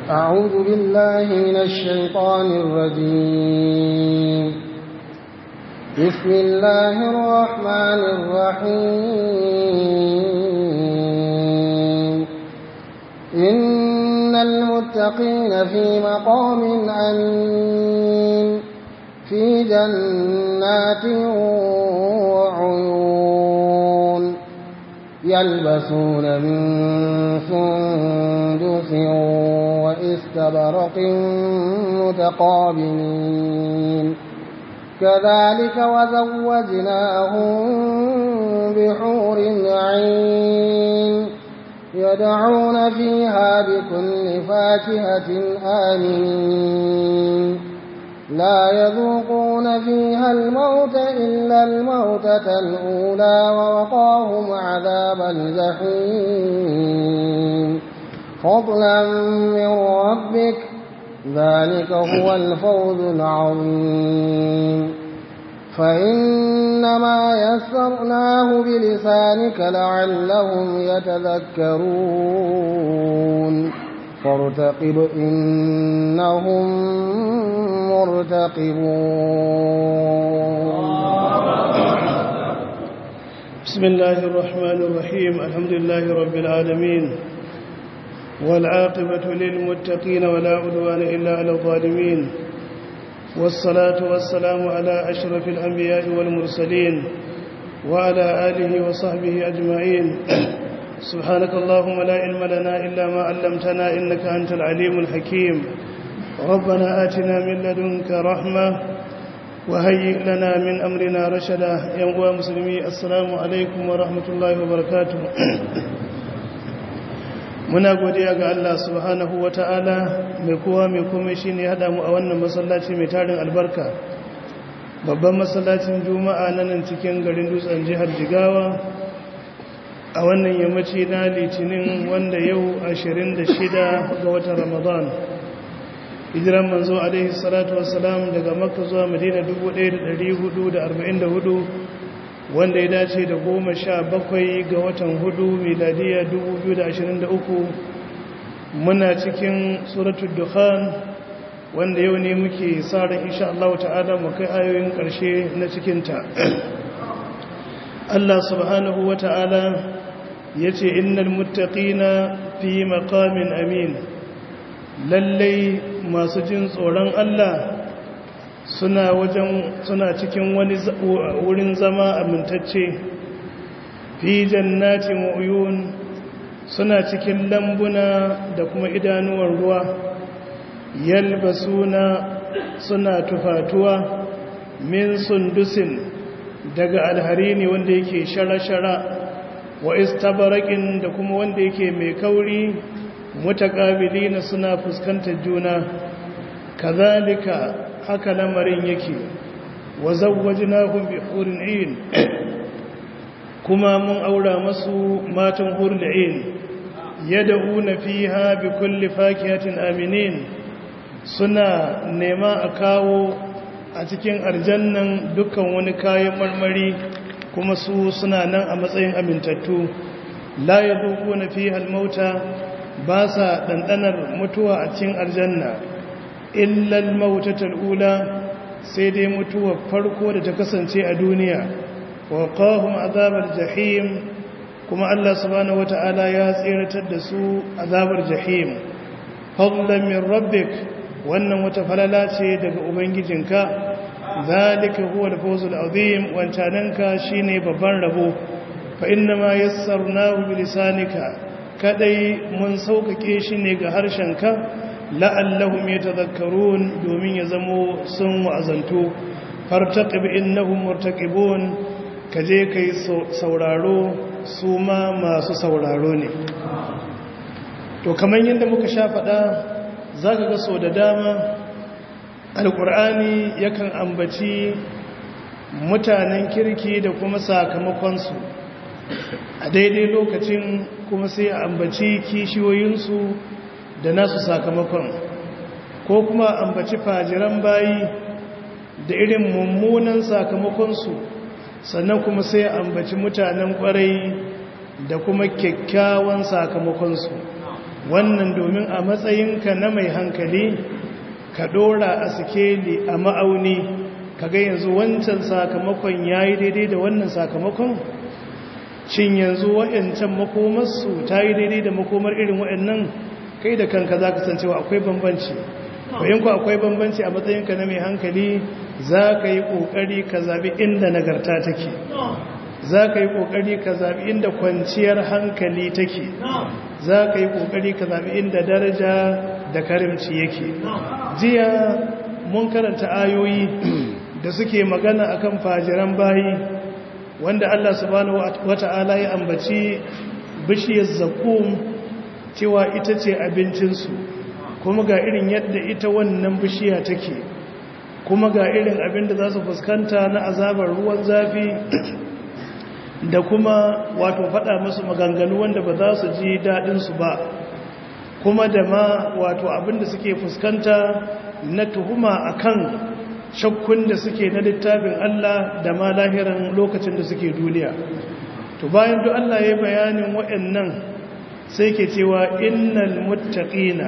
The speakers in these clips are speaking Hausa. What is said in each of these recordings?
أعوذ بالله من الشيطان الرجيم بسم الله الرحمن الرحيم إن المتقين في مقام أمين في جنات وعيون يلبسون من سندس وإستبرق متقابلين كذلك وزوجناهم بحور عين يدعون فيها بكل فاكهة آمين لا يذوقون فيها الموت إلا الموتة الأولى ووقاهم عذاب الجحيم فضلا من ربك ذلك هو الفوز العظيم فإنما يسرناه بلسانك لعلهم يتذكرون فارتقب إنهم مرتقبون بسم الله الرحمن الرحيم الحمد لله رب العالمين والعاقبة للمتقين ولا عدوان إلا على الظالمين والصلاة والسلام على أشرف الأنبياء والمرسلين وعلى آله وصحبه أجمعين سبحانك اللهم لا علم لنا إلا ما علمتنا إنك أنت العليم الحكيم ربنا آتنا من لدنك رحمة وهيئ لنا من أمرنا رشدا يا مسلمي السلام عليكم ورحمة الله وبركاته muna godiya ga Allah subhanahu wa ta'ala mai kowa mai kome shi ne haɗa mu a wannan masallaci mai tarin albarka babban masallacin juma'a na nan cikin garin dutsen jihar jigawa a wannan yammaci na litinin wanda yau 26 ga watan ramadan hijiran manzo alaihi salatu wasalam daga makka zuwa madina 1444 wanda ya dace da goma sha bakwai ga watan hudu miladiya 2023 muna cikin suratul dukhan wanda yau ne muke sa ran insha Allah ta'ala mu kai ayoyin karshe na cikinta Allah subhanahu wa ta'ala yace innal muttaqina fi maqamin amin lallai masu jin tsoron Allah suna wajen suna cikin wani wurin zama amintacce fi jannatin uyun suna cikin lambuna da kuma idanuwar ruwa yalbasuna suna tufatuwa min sundusin daga alharini wanda yake shara-shara wa istabarakin da kuma wanda yake mai kauri mutakabilina suna fuskantar juna kazalika haka lamarin yake wa zawwajnahum bi hurin ayn kuma mun aura masu matan hurul ayn yad'una fiha bi kulli fakihatin aminin suna nema a kawo a cikin aljannan dukkan wani kayan marmari kuma su suna nan a matsayin amintattu la yadukuna fiha al-mauta ba sa dandanar mutuwa a cikin aljanna illal mautatul ula sai dai mutuwar farko da ta kasance a duniya wa qahum azabar jahim kuma Allah subhanahu wata'ala ya tsiratar da su azabar jahim fadlan min rabbik wannan wata falala ce daga ubangijinka zalika huwa al-fawzul azim wancananka shine babban rabo fa inna ma yassarnahu bi lisanika kadai mun saukake shi ne ga harshenka la'allahum yatadhakkarun domin ya zamo sun wa'azantu fartaqib innahum murtaqibun kaje kai sauraro su ma masu sauraro ne to kamar yadda muka sha faɗa zaka ga so da dama alqur'ani yakan ambaci mutanen kirki da kuma sakamakonsu a daidai lokacin kuma sai a ambaci kishiyoyinsu da nasu sakamakon ko kuma ambaci fajiran bayi da irin mummunan sakamakonsu sannan kuma sai ambaci mutanen kwarai da kuma kyakkyawan sakamakonsu wannan domin a matsayinka na mai hankali ka dora a sikeli a ma'auni ka ga yanzu wancan sakamakon ya yi daidai da wannan sakamakon shin yanzu wa'yancan makomarsu ta yi daidai da makomar irin wa'yannan kai da kanka za ka san cewa akwai bambanci bayan ku akwai bambanci a matsayinka na mai hankali za ka yi ƙoƙari ka zaɓi inda nagarta take za ka yi ƙoƙari ka zaɓi inda kwanciyar hankali take za ka yi ƙoƙari ka zaɓi inda daraja da karimci yake jiya mun karanta ayoyi da suke magana akan fajiran bayi wanda Allah subhanahu wata'ala ya ambaci bishiyar zakum cewa ita ce abincinsu kuma ga irin yadda ita wannan bishiya take kuma ga irin abin da za su fuskanta na azabar ruwan zafi da kuma wato faɗa musu maganganu wanda ba za su ji daɗinsu ba kuma da ma wato abin da suke fuskanta na tuhuma akan shakkun da suke na littafin Allah da ma lahiran lokacin da suke duniya to bayan duk Allah ya bayanin waɗannan sai ke cewa innal muttaqina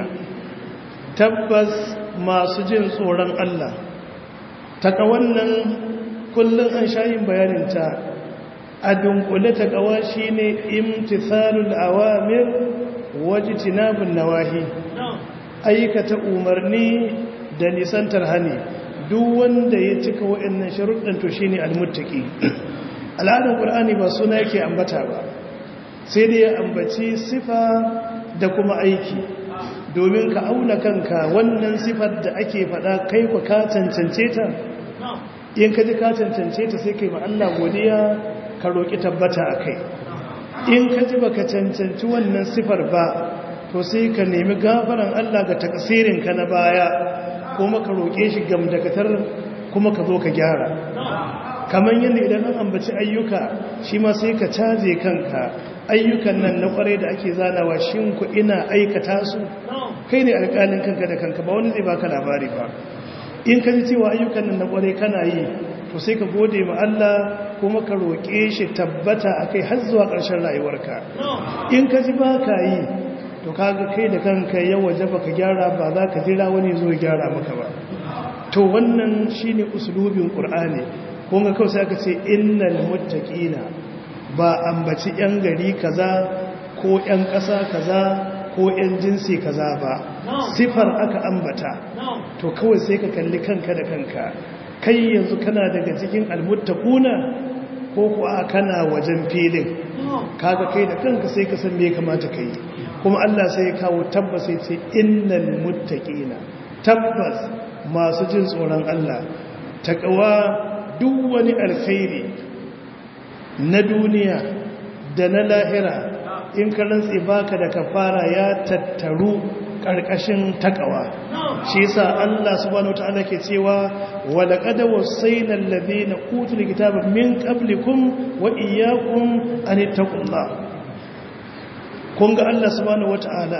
tabbas masu jin tsoron Allah taka wannan kullun an shayin bayanin ta a dunkule takawa shine imtithalul awamir wajtinabun nawahi aikata umarni da nisantar hani duk wanda ya cika wa'annan sharuɗan to shine almuttaqi al'adar qur'ani ba suna yake ambata ba sai dai ya ambaci sifa da kuma aiki domin ka auna kanka wannan sifar da ake faɗa kai ku ka cancance ta in ka ji ka cancance ta sai kai ma Allah godiya ka roƙi tabbata a kai in ka ji baka cancanci wannan sifar ba to sai ka nemi gafaran Allah ga takasirinka na baya kuma ka roƙe shi gamdakatar kuma ka zo ka gyara kamar yadda idan an ambaci ayyuka shi ma sai ka caje kanka ayyukan nan na kwarai da ake zanawa shin ku ina aikata su kai ne alƙalin kanka da kanka ba wani zai baka labari ba in ka ji cewa ayyukan nan na kwarai kana yi to sai ka gode ma Allah kuma ka roƙe shi tabbata akai har zuwa ƙarshen rayuwarka in ka ji ba ka yi to kaga kai da kanka yau waje baka gyara ba za ka jira wani zo gyara maka ba to wannan shine uslubin qur'ani kun ga kawai sai aka ce innal muttaqina ba ambaci yan gari kaza ko yan ƙasa kaza ko yan jinsi kaza ba sifar aka ambata to kawai sai ka kalli kanka da kanka kai yanzu kana daga cikin almuttaquna ko kuwa kana wajen filin kaga kai da kanka sai ka san me kamata kai kuma Allah sai ya kawo tabbas sai ce innal muttaqina tabbas masu jin tsoron Allah takawa duk wani alkhairi na duniya da na lahira in ka rantsi baka da kafara ya tattaru karkashin takawa shi yasa Allah subhanahu wataala ke cewa wa laqad wasayna alladhina utul kitaba min qablikum wa iyyakum an taqullah kun ga Allah subhanahu wataala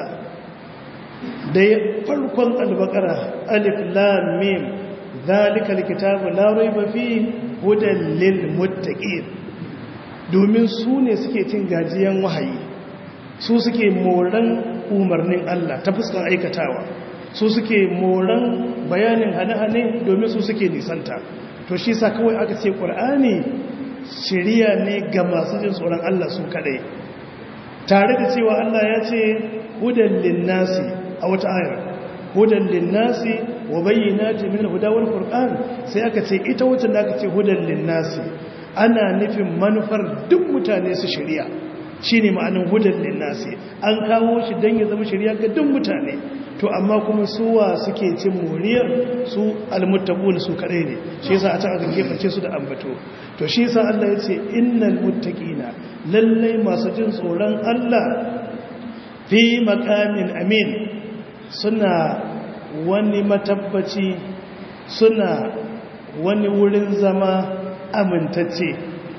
da farkon albaqara alif lam mim zalika alkitabu la rayba fi hudan lil muttaqin domin su ne suke cin gajiyan wahayi su suke moran umarnin Allah ta fuskan aikatawa su suke moran bayanin hane-hane domin su suke nisanta to shi sa kawai aka ce ƙur'ani shirya ne ga masu jin tsoron Allah su kadai tare da cewa Allah ya ce hudan linnasi a wata ayar hudan linnasi wa bayyinati min al-huda wal furqan sai aka ce ita wacce da aka ce hudan linnasi ana nufin manufar duk mutane su shirya shine ma'anin hudan linnasi an kawo shi dan ya zama shirya ga duk mutane to amma kuma suwa suke cin moriyar su almuttaqun su kadai ne shi yasa a can aka geface su da ambato to shi yasa Allah ya ce innal muttaqina lallai masu jin tsoron Allah fi maqamin amin suna wani matabbaci suna wani wurin zama amintacce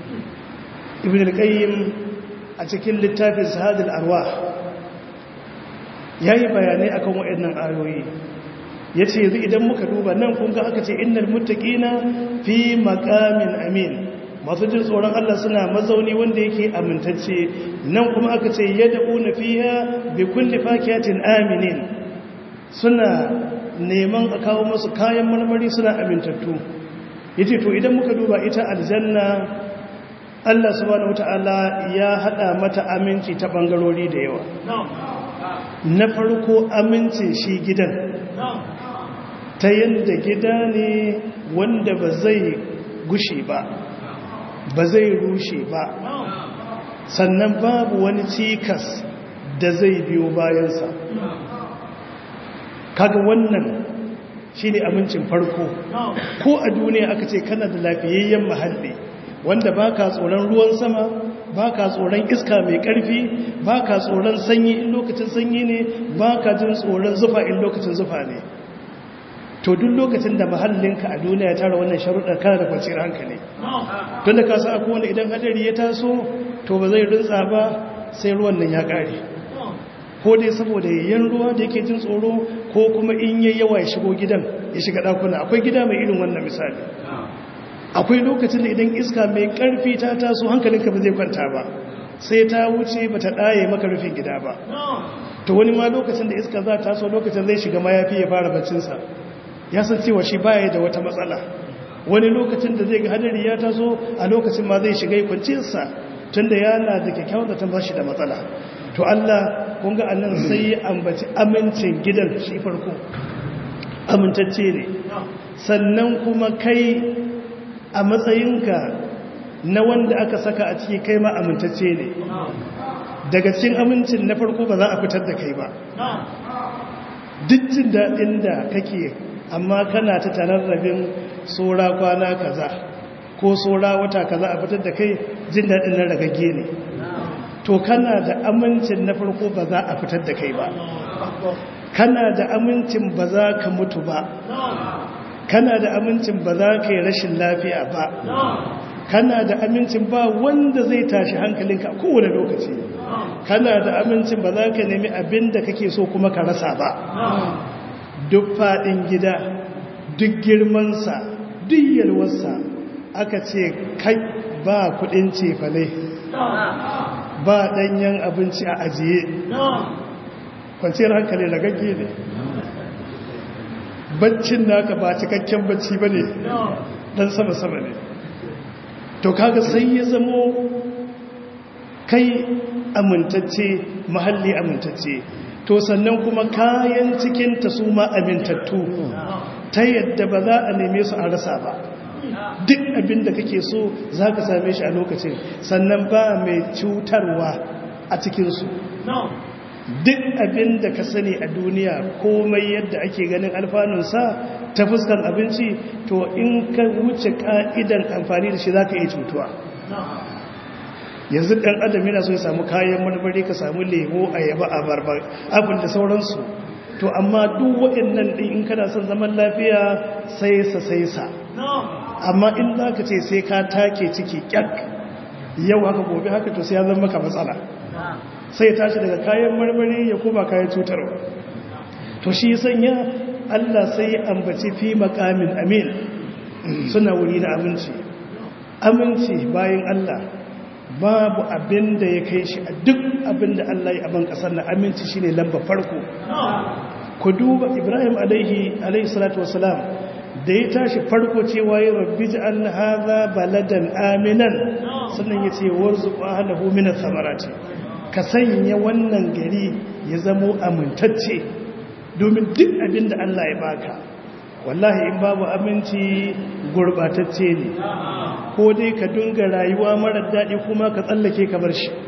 ibn al-qayyim a cikin littafin sahadul arwah yayi bayanai akan waɗannan ayoyi yace yanzu idan muka duba nan kun ga aka ce innal muttaqina fi maqamin amin masu jin tsoron Allah suna mazauni wanda yake amintacce nan kuma aka ce yad'una fiha bi kulli fakiyatin aminin suna neman a kawo masu kayan marmari suna amintattu yace to idan muka duba ita aljanna Allah subhanahu wataala ya hada mata aminci ta bangarori da yawa na farko aminci shi gidan ta yadda gida ne wanda ba zai gushe ba ba zai rushe ba sannan babu wani cikas da zai biyo bayansa kaga wannan shi ne amincin farko ko a duniya aka ce kana da lafiyayyen mahalli wanda ba ka tsoron ruwan sama ba ka tsoron iska mai ƙarfi ba ka tsoron sanyi in lokacin sanyi ne ba ka jin tsoron zufa in lokacin zufa ne to duk lokacin da mahallinka a duniya tara wannan sharuɗar kana da kwanciyar hankali tun da ka sa akwai wanda idan hadari ya taso to ba zai rintsa ba sai ruwan nan ya ƙare ko dai saboda yayyan ruwa da yake jin tsoro ko kuma in yayi yawa ya shigo gidan ya shiga ɗakuna akwai gida mai irin wannan misali akwai lokacin da idan iska mai ƙarfi ta taso hankalinka ba zai kwanta ba sai ta wuce ba ta ɗaye maka rufin gida ba to wani ma lokacin da iska za ta taso lokacin zai shiga mayafi ya fara baccinsa ya san cewa shi baya da wata matsala wani lokacin da zai ga hadari ya taso a lokacin ma zai shiga kwanciyarsa tun da yana da kyakkyawar da ta ba shi da matsala to Allah kun ga annan sai ya ambaci amincin gidan shi farko amintacce ne sannan kuma kai a matsayinka na wanda aka saka a ciki kai ma amintacce ne daga cikin amincin na farko ba za a fitar da kai ba duk jin daɗin da kake amma kana ta tararrabin tsora kwana kaza ko tsora wata kaza a fitar da kai jin daɗin na ragagge ne to kana da amincin na farko ba za a fitar da kai ba kana da amincin ba za ka mutu ba kana da amincin ba za ka yi rashin lafiya ba kana da amincin ba wanda zai tashi hankalinka kowane lokaci kana da amincin ba za ka nemi abin da kake so kuma ka rasa ba duk faɗin gida duk girmansa duk yalwarsa aka ce kai ba kudin cefane ba ɗanyen abinci a ajiye kwanciyar hankali ragagge ne baccin naka ba cikakken bacci ba ne ɗan sama-sama ne to kaga sai ya zamo kai amintacce mahalli amintacce to sannan kuma kayan cikinta su ma amintattu ta yadda ba za a neme su a rasa ba duk abin da kake so za ka same shi a lokacin sannan ba mai cutarwa a cikinsu duk abin da ka sani a duniya komai yadda ake ganin alfanunsa ta fuskan abinci to in ka wuce ka'idan amfani da shi za ka iya cutuwa yanzu ɗan adam yana so ya samu kayan marmari ka samu lemo ayaba abarba abin da sauransu to amma duk waɗannan ɗin in kana son zaman lafiya sai sa sai sa amma in za ka ce sai ka take ciki ƙyak yau haka gobe haka to sai ya zama maka matsala sai tashi daga kayan marmari ya koma kayan cutarwa to shi sanya Allah sai ya ambaci fi makamin amin suna wuri na aminci aminci bayan Allah babu abin da ya kai shi a duk abin da Allah ya aban kasar na aminci shine lamba farko ku duba Ibrahim alaihi alaihi salatu wasalam da ya tashi farko cewa ya rabbi ja'al hadha baladan aminan sannan yace warzuq ahlahu min ath-thamarati ka sanya wannan gari ya zamo amintacce domin duk abin da Allah ya baka wallahi in babu aminci gurbatacce ne ko dai ka dunga rayuwa marar daɗi kuma ka tsallake ka bar shi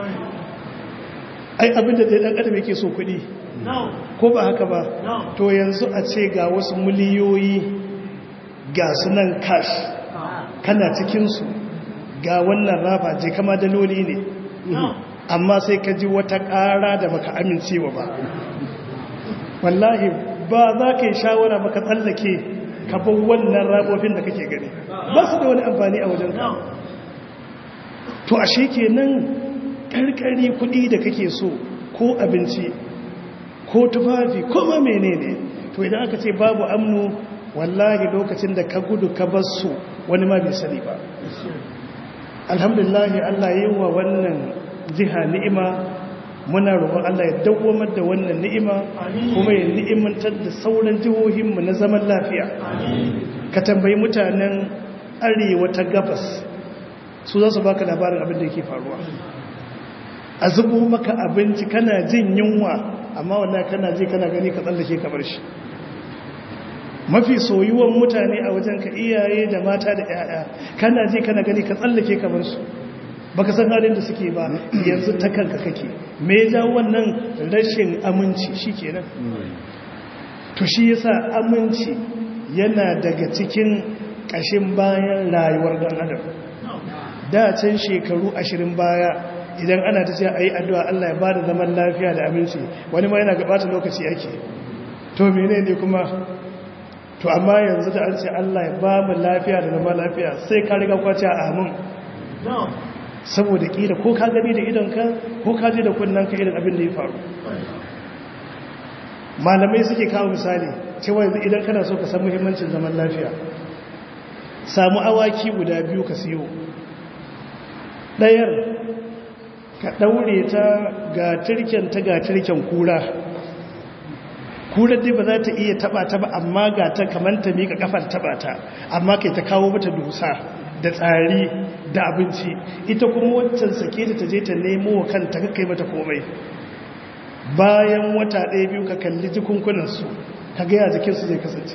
ai abin da ɗan adam yake so kuɗi ko ba haka ba to yanzu a ce ga wasu miliyoyi ga sunan cash kana cikinsu ga wannan rafa je kama daloli ne amma sai ka ji wata ƙara da baka amincewa ba wallahi ba za ka yi shawara baka tsallake kafin wannan rabofin da kake gani ba su da wani amfani a wajen ka to ashe kenan karkari kuɗi da kake so ko abinci ko tufafi ko ma menene to idan aka ce babu amnu wallahi lokacin da ka gudu ka bar su wani ma bai sani ba alhamdulillah Allah yi wa wannan jiha ni'ima muna roƙon Allah ya dawwamar da wannan ni'ima kuma ya ni'imantar da sauran jihohinmu na zaman lafiya ka tambayi mutanen arewa ta gabas su za su baka labarin abin da yake faruwa a zubo maka abinci kana jin yunwa amma wallahi kana ji kana gani ka tsallake ka bar shi mafi soyuwan mutane a wajen ka iyaye da mata da 'ya'ya kana ji kana gani ka tsallake ka bar su baka san halin da suke ba yanzu ta kanka kake me ya jawo wannan rashin aminci shikenan to shi yasa aminci yana daga cikin kashin bayan rayuwar dan adam da can shekaru ashirin baya idan ana ta ce a yi addu'a Allah ya ba da zaman lafiya da aminci wani ma yana gabata lokaci ake to mene ne kuma to amma yanzu da an ce Allah ya ba mu lafiya da zaman lafiya sai ka riga kwace a amin saboda kila ko ka gani da idonka ko ka ji da kunnanka irin abin da ya faru malamai suke kawo misali cewa yanzu idan kana so ka san muhimmancin zaman lafiya samu awaki guda biyu ka siyo ɗayar ka ɗaure ta ga turken ta ga turken kura kurar dai ba za ta iya taba ta ba amma ga ta kamar ta miƙa kafar taba ta amma kai ta kawo mata dusa da tsari da abinci ita kuma waccan sake ta je ta nemo wa kanta ka kai mata komai bayan wata ɗaya biyu ka kalli jikunkunansu ka gaya jikinsu zai kasance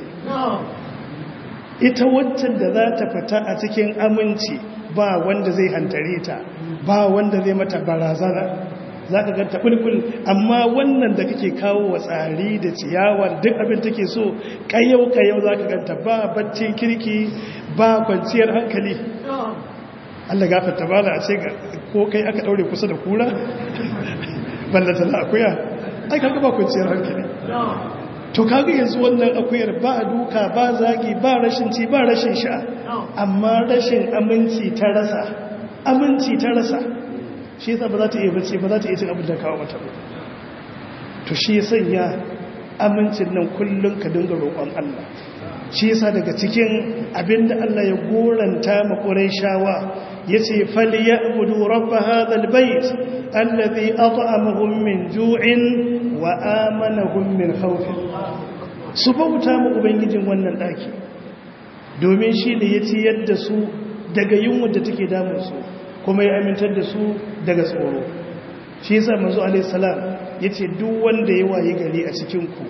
ita waccan da za ta fita a cikin aminci ba wanda zai hantare ta ba wanda zai mata barazana za ka ganta bulbul amma wannan da kake kawo wa tsari da ciyawar duk abin take so kayyau-kayyau za ka ganta ba baccin kirki ba kwanciyar hankali Allah gafarta ba a ce ko kai aka daure kusa da kura ballata na akuya ai kaga ba kwanciyar hankali to kaga yanzu wannan akuyar ba duka ba zagi ba rashin ci ba rashin sha amma rashin aminci ta rasa aminci ta rasa shi yasa ba za ta iya bace ba za ta iya cin abin da kawo mata ba to shi sanya amincin nan kullum ka dinga roƙon Allah shi yasa daga cikin abin da Allah ya goranta ma Qurayshawa yace falyabudu rabb hadha albayt alladhi at'amahum min ju'in wa amanahum min khawf su bauta ma ubangijin wannan daki domin shi ne ya ciyar da su daga yunwa da take damun su kuma ya amintar da su daga tsoro shi yasa manzo alaihi salam yace duk wanda ya waye gari a cikin ku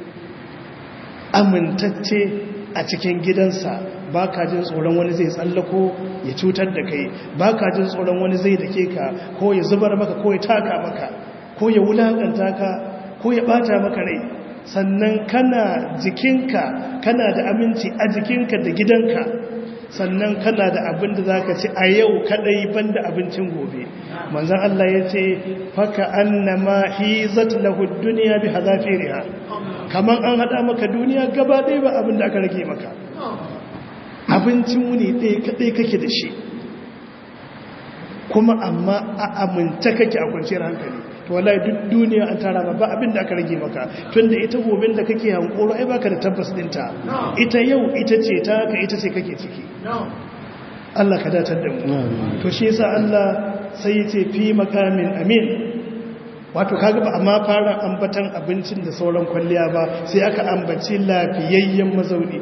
amintacce a cikin gidansa ba ka jin tsoron wani zai tsallako ya cutar da kai ba ka jin tsoron wani zai dake ka ko ya zubar maka ko ya taka maka ko ya wulakanta ka ko ya bata maka rai sannan kana jikinka kana da aminci a jikinka da gidanka sannan kana da abin da za ka ci a yau kadai banda abincin gobe manzan Allah ya ce faka annama hizat lahu duniya bi hazafiriha kamar an hada maka duniya gaba ɗaya ba abin da aka rage maka abincin wuni ɗaya kadai kake da shi kuma amma a aminta kake a kwanciyar hankali to wallahi duk duniya an tara ba abin da aka rage maka tunda ita gobin da kake hankoro ai baka da tabbas dinta ita yau ita ce ta ka ita ce kake ciki Allah ka datar da mu to shi yasa Allah sai yace fi makamin amin wato kaga ba amma fara ambatan abincin da sauran kwalliya ba sai aka ambaci lafiyayyen mazauni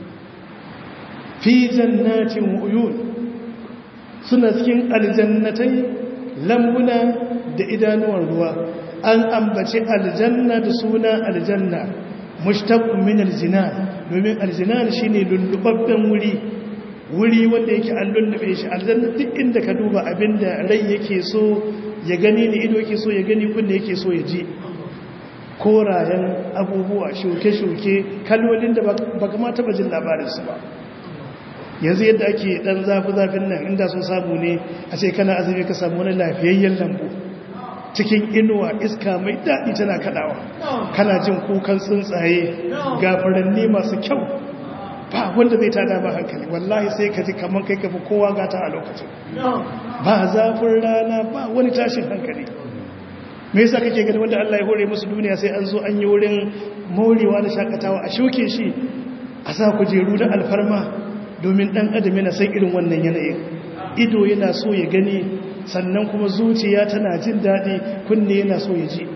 fi jannatin uyun suna cikin aljannatai lambuna da idanuwan ruwa an ambaci aljanna da suna aljanna mushtaqun min aljinan domin aljinan shine lullubabben wuri wuri wanda yake an lullube shi aljanna duk inda ka duba abinda rai yake so ya gani ne ido yake so ya gani kunne yake so ya ji korayen abubuwa shuke-shuke kalolin da ba kama taba jin labarinsu ba yanzu yadda ake dan zafi-zafin nan inda sun samu ne a ce kana azumi ka samu wani lafiyayyen lambu cikin inuwa iska mai daɗi tana kaɗawa kana jin kukan tsuntsaye ga furanni masu kyau ba wanda zai tada ba hankali wallahi sai ka ji kamar kai kafi kowa gata a lokacin ba zafin rana ba wani tashin hankali me yasa kake gani wanda Allah ya hore musu duniya sai an zo an yi wurin morewa da shakatawa a shuke shi a sa kujeru da alfarma domin dan adam yana san irin wannan yanayin ido yana so ya gani sannan kuma zuciya tana jin daɗi kunne yana so ya ji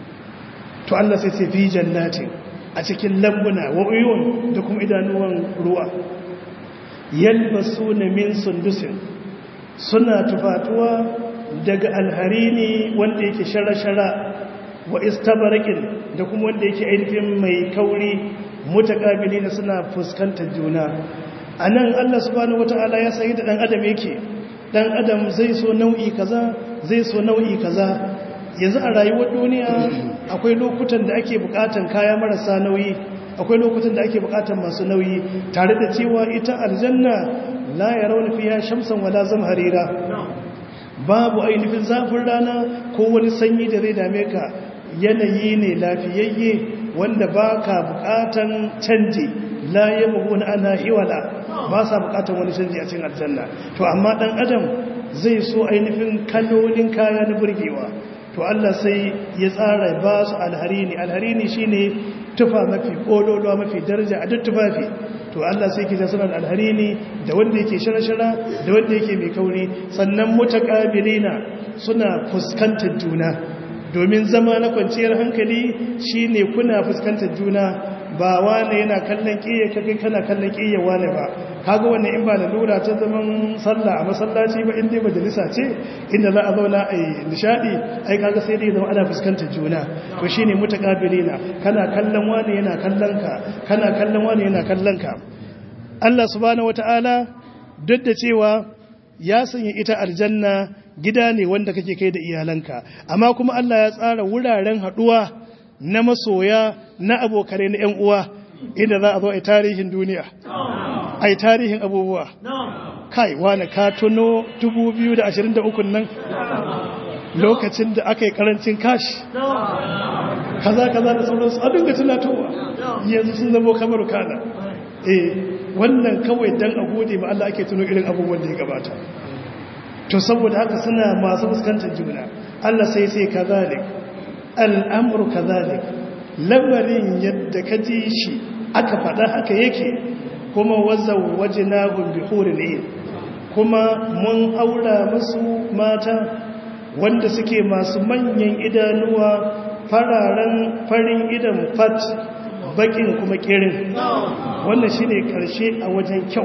to Allah sai sai fi jannatin a cikin lambuna wa uyun da kuma idanuwan ruwa yalbasu na min sundusin suna tufatuwa daga alharini wanda yake shara-shara wa istabarakin da kuma wanda yake ainihin mai kauri mutakabili na suna fuskantar juna a nan allah subhanahu wata'ala ya sayi da ɗan adam yake ɗan adam zai so nau'i kaza zai so nau'i kaza yanzu a rayuwar duniya akwai lokutan da ake bukatan kaya marasa nauyi akwai lokutan da ake bukatan masu nauyi tare da cewa ita aljanna la ya rauna fiya shamsan wala harira. babu ainihin zafin rana ko wani sanyi da zai dame ka yanayi ne lafiyayye wanda ba ka bukatan canji la ya na ana hiwala ba sa bukatan wani canji a cikin aljanna to amma dan adam zai so ainihin kalolin kaya na burgewa to Allah sai ya tsara ba su alharini alharini shine tufa mafi kololuwa mafi daraja a duk tufafi to Allah sai ke suna da alharini da wanda yake shara-shara da wanda yake mai kauri sannan mutaqabilina suna fuskantar juna domin zama na kwanciyar hankali shine kuna fuskantar juna ba wane yana kallon ƙiyya kai kana kallon ƙiyya wane ba kaga wannan in ba da lura ta zaman sallah a masallaci ba inda majalisa ce inda za a zauna a yi nishadi ai kaga sai dai zama ana fuskantar juna to shine mutaqabilina kana kallon wane yana kallon ka kana kallon wane yana kallon ka Allah subhanahu wataala duk da cewa ya sanya ita aljanna gida ne wanda kake kai da iyalanka amma kuma Allah ya tsara wuraren haduwa na masoya na abokanai na ‘yan uwa inda za a zo a tarihin duniya a yi tarihin abubuwa kai wane ka tuno 2023 nan lokacin da aka yi karancin kashi kaza kaza da sauransu a dinga tunatowa yanzu sun zama kamar kana eh wannan kawai dan a gode ma Allah ake tuno irin abubuwan da ya gabata to saboda haka suna masu fuskantar juna Allah sai sai kazalik al'amuru kazalik lamarin yadda ka ji shi aka faɗa haka yake kuma wazan waje na gumbi ne kuma mun aura masu mata wanda suke masu manyan idanuwa fararen farin idan fat bakin kuma kirin wannan shine karshe a wajen kyau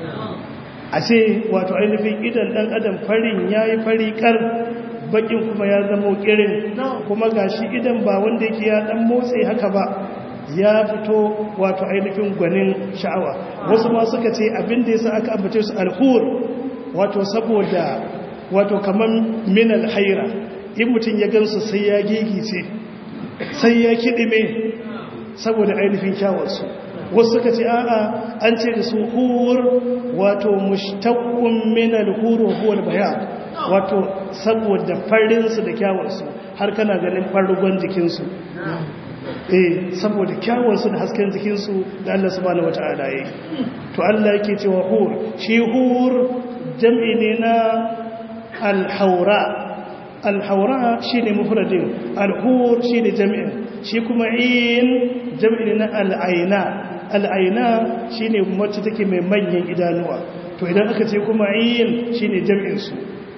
a ce wato ainihin idan ɗan adam farin ya yi fari kar bakin kuma ya zama kirin kuma gashi idan ba wanda yake ya dan motsi haka ba ya fito wato ainihin gwanin sha'awa wasu ma suka ce abin da yasa aka ambace su alhur wato saboda wato kaman min alhaira in mutum ya gansu sai ya gigice sai ya kidime saboda ainihin kyawarsu wasu suka ce a'a an ce da su hur wato mushtaqqun min alhur huwa albayan wato saboda farinsu da kyawarsu har kana ganin farugon jikinsu eh saboda kyawarsu da hasken jikinsu da Allah subhanahu wata'ala yi to Allah yake cewa hur shi hur jam'i ne na alhaura alhaura shine mufradin alhur shine jam'in shi kuma in jam'i ne na al'aina al'aina shine wacce take mai manyan idanuwa to idan aka ce kuma in shine jam'in su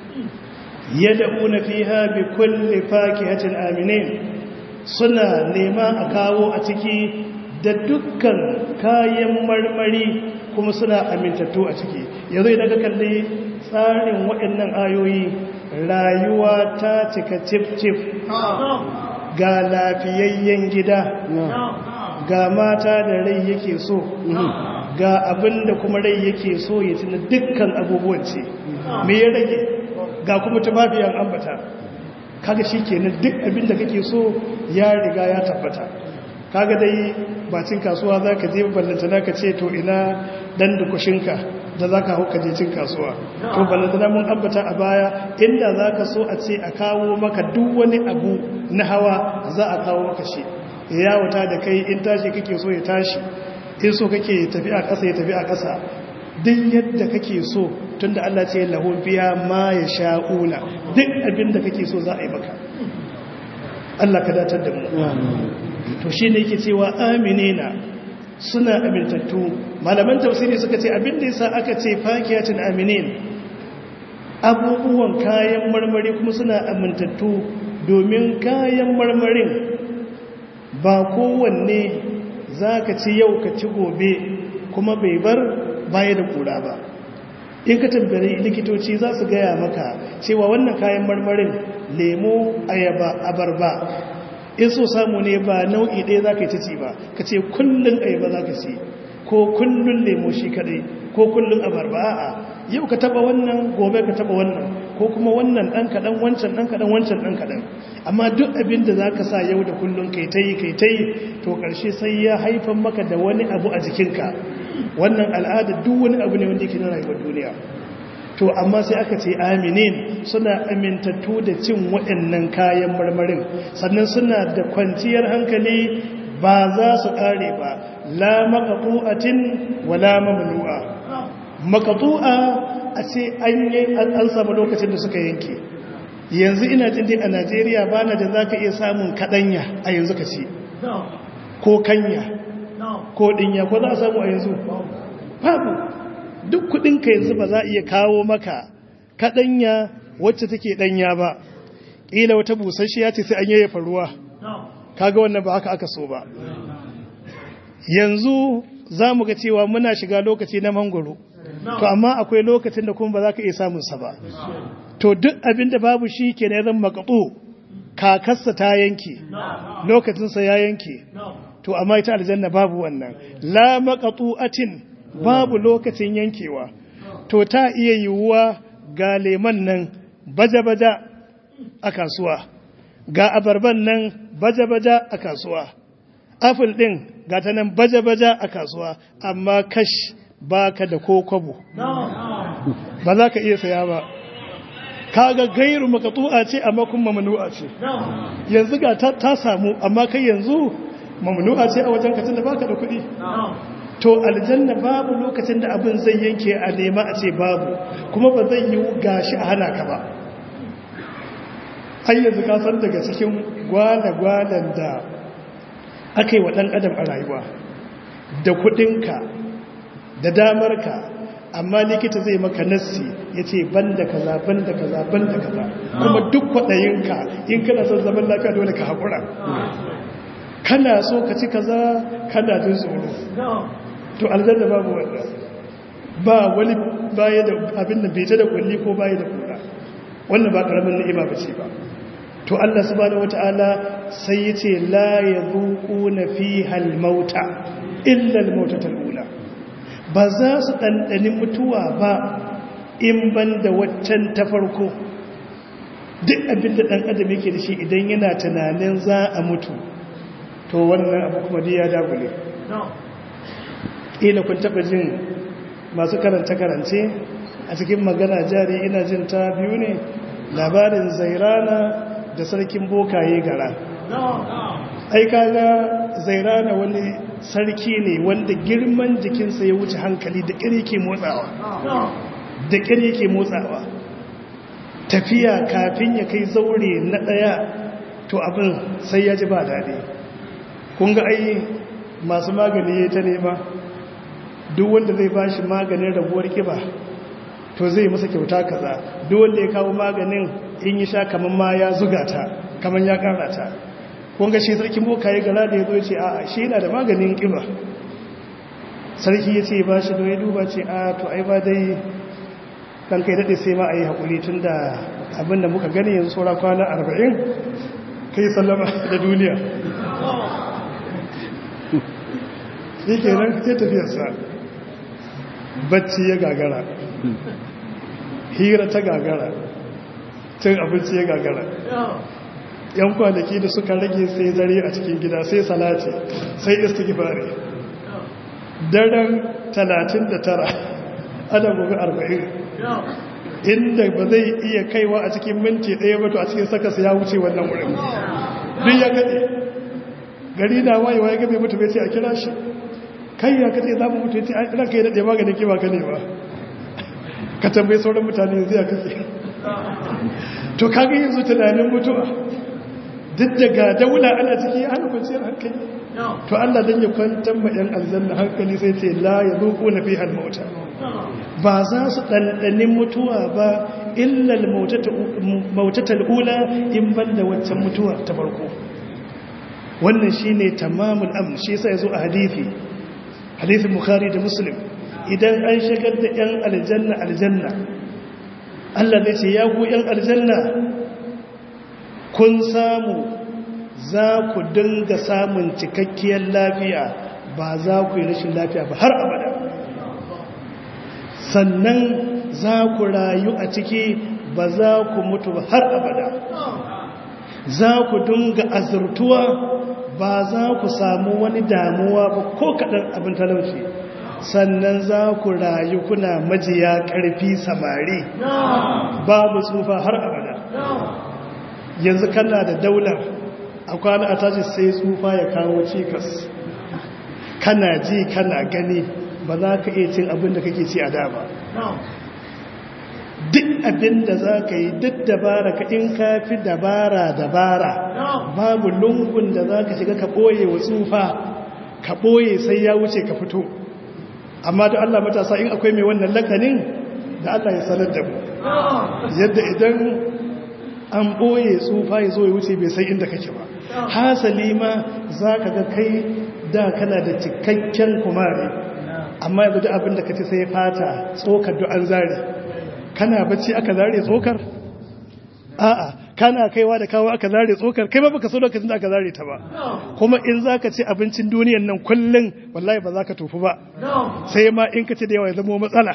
yad'una fiha bi kulli fakihatin aminin suna nema a kawo a ciki da dukkan kayan marmari kuma suna amintattu a ciki yanzu idan ka kalli tsarin waɗannan ayoyi rayuwa ta cika cif-cif ga lafiyayyen gida ga mata da rai yake so ga abin da kuma rai yake so ya tuna dukkan abubuwan ce me ya rage ga kuma tufafiyan ambata kaga shi kenan duk abin da kake so ya riga ya tabbata kaga dai bacin kasuwa za ka je ballantana ka ce to ina dan dukushinka da za ka hau ka je cin kasuwa to ballantana mun ambata a baya inda za ka so a ce a kawo maka duk wani abu na hawa za a kawo maka shi ya wuta da kai in tashi kake so ya tashi in so kake tafi a ƙasa ya tafi a ƙasa duk yadda kake so tunda Allah ce lahu biya ma ya sha'una duk abin da kake so za a yi maka Allah ka datar da mu to shi ne yake cewa aminina suna amintattu malaman tafsiri suka ce abin da yasa aka ce fakiyatin aminin abubuwan kayan marmari kuma suna amintattu domin kayan marmarin ba kowanne za ka ci yau ka ci gobe kuma bai bar baya da kura ba in ka tambayi likitoci za su gaya maka cewa wannan kayan marmarin lemo ayaba abarba in so samu ne ba nau'i ɗaya za ka yi ta ci ba ka ce kullum ayaba za ka ci ko kullum lemo shi kaɗai ko kullum abarba a'a yau ka taba wannan gobe ka taba wannan ko kuma wannan ɗan kaɗan wancan ɗan kaɗan wancan ɗan kaɗan amma duk abin da za ka sa yau da kullum kai ta yi kai ta yi to ƙarshe sai ya haifan maka da wani abu a jikinka wannan al'ada duk wani abu ne wanda yake na rayuwar duniya to amma sai aka ce aminin suna amintattu da cin waɗannan kayan marmarin sannan suna da kwanciyar hankali ba za su ƙare ba la maqtu'atin wala mamnu'a maqtu'a a ce an yi an samu lokacin da suka yanke yanzu ina jin dai a Najeriya ba na da zaka iya samun kadanya a yanzu ka ci ko kanya ko dinya ko za a samu a yanzu babu duk kudinka yanzu ba za a iya kawo maka kadanya wacce take danya ba ƙila wata busasshiya ce sai an yayyafa ruwa kaga wannan ba haka aka so ba yanzu za mu ga cewa muna shiga lokaci na mangoro to amma akwai lokacin da kuma ba za ka iya samun sa ba to duk abin da babu shi ke na zan makaɓo kakarsa ta yanke lokacinsa ya yanke to amma ita aljanna babu wannan la maqtu'atin babu lokacin yankewa to ta iya yiwuwa ga leman nan baja-baja a kasuwa ga abarban nan baja-baja a kasuwa apple din ga ta nan baja-baja a kasuwa amma kash baka da ko kwabo ba za ka iya saya ba kaga gairu makatu'a ce amma kuma mamnu'a ce yanzu ga ta samu amma kai yanzu mamnu'a ce a wajen kacin da baka da kuɗi to aljanna babu lokacin da abin zai yanke a nema a ce babu kuma ba zai yi gashi a hana ka ba ai yanzu ka san daga cikin gwale-gwalen da aka yi wa ɗan adam a rayuwa da kuɗinka da damarka amma likita zai maka nassi ya ce ban da kaza ban da kaza ban da kaza kuma duk kwaɗayinka in kana son zaman lafiya dole ka haƙura kana so ka ci kaza kana jin tsoro to aljanna babu wanda ba wani baya da abin da bai da kulli ko baya da kura wannan ba karamin ni'ima bace ba to Allah subhanahu wataala sai yace la yazuquna fiha al-mauta illa al-mautata al-ula ba za su dandani mutuwa ba in banda waccan ta farko duk abin da dan adam yake da shi idan yana tunanin za a mutu to wannan abu kuma ya dagule ila kun taba jin masu karanta-karance a cikin magana jari ina jin ta biyu ne labarin zairana da sarkin bokaye gara ai kaga zairana wani sarki ne wanda girman jikinsa ya wuce hankali da ƙiri ke motsawa da ƙiri ke motsawa tafiya kafin ya kai zaure na ɗaya to abin sai ya ji ba daɗi kun ga ai masu magani ya ta nema duk wanda zai ba shi maganin rabuwar kiba to zai masa kyauta kaza duk wanda ya kawo maganin in yi sha kamar ma ya zuga ta kamar ya kara ta kun ga shi sarkin boka ya gara da ya zo ce a shi yana da maganin kiba sarki ya ce ba shi da ya duba ce a to ai ba dai kan kai daɗe sai ma a yi haƙuri tun da abin da muka gani yanzu saura kwana arba'in kai sallama da duniya yake nan sai tafiyarsa bacci ya gagara hira ta gagara cin abinci ya gagara yan kwanaki da suka rage sai zare a cikin gida sai salati sai istighfari daren 39 ana gobe 40 inda ba zai iya kaiwa a cikin minti ɗaya ba to a cikin sakasa ya wuce wannan wurin duk ya gaɗe gari na wayewa ya gabe mutu bai ce a kira shi kai ya kace za mu mutu ya ce a ɗan kai daɗe maganin kima ka ne ba ka tambayi sauran mutane yanzu ya kace to kaga yanzu tunanin mutuwa duk daga daula ana ciki ya hana kwanciyar hankali to Allah dan ya kwantar ma yan aljanna hankali sai ce la yazuqu na fiha al-mauta ba za su dandanin mutuwa ba illal mautatal ula in banda waccan mutuwar ta farko wannan shine tamamul amn shi yasa yazo a hadisi hadisin bukhari da muslim idan an shigar da yan aljanna aljanna Allah zai ce ya ku yan aljanna kun samu za ku dinga samun cikakkiyar lafiya ba za ku yi rashin lafiya ba har abada sannan za ku rayu a ciki ba za ku mutu ba har abada za ku dinga azurtuwa ba za ku samu wani damuwa ba ko kaɗan abin talauci sannan za ku rayu kuna majiya ƙarfi samari babu tsufa har abada yanzu kana da daular a kwana a tashi sai tsufa ya kawo cikas kana ji kana gani ba za ka iya cin abin da kake ci a da ba duk abin da za ka yi duk dabara ka in ka fi dabara dabara babu lungun da za ka shiga ka ɓoye wa tsufa ka ɓoye sai ya wuce ka fito amma da Allah matasa in akwai mai wannan lakanin da Allah ya sanar da mu yadda idan an ɓoye tsufa ya zo ya wuce bai sai inda kake ba hasali ma za ka ga kai da kana da cikakken kumari amma yanzu da abin da ka ci sai fata tsokar an zare kana bacci aka zare tsokar a'a kana kaiwa da kawo aka zare tsokar kai ba baka so lokacin da aka zare ta ba kuma in zaka ci abincin duniyan nan kullun wallahi ba za ka tofu ba sai ma in ka ci da yawa ya zama matsala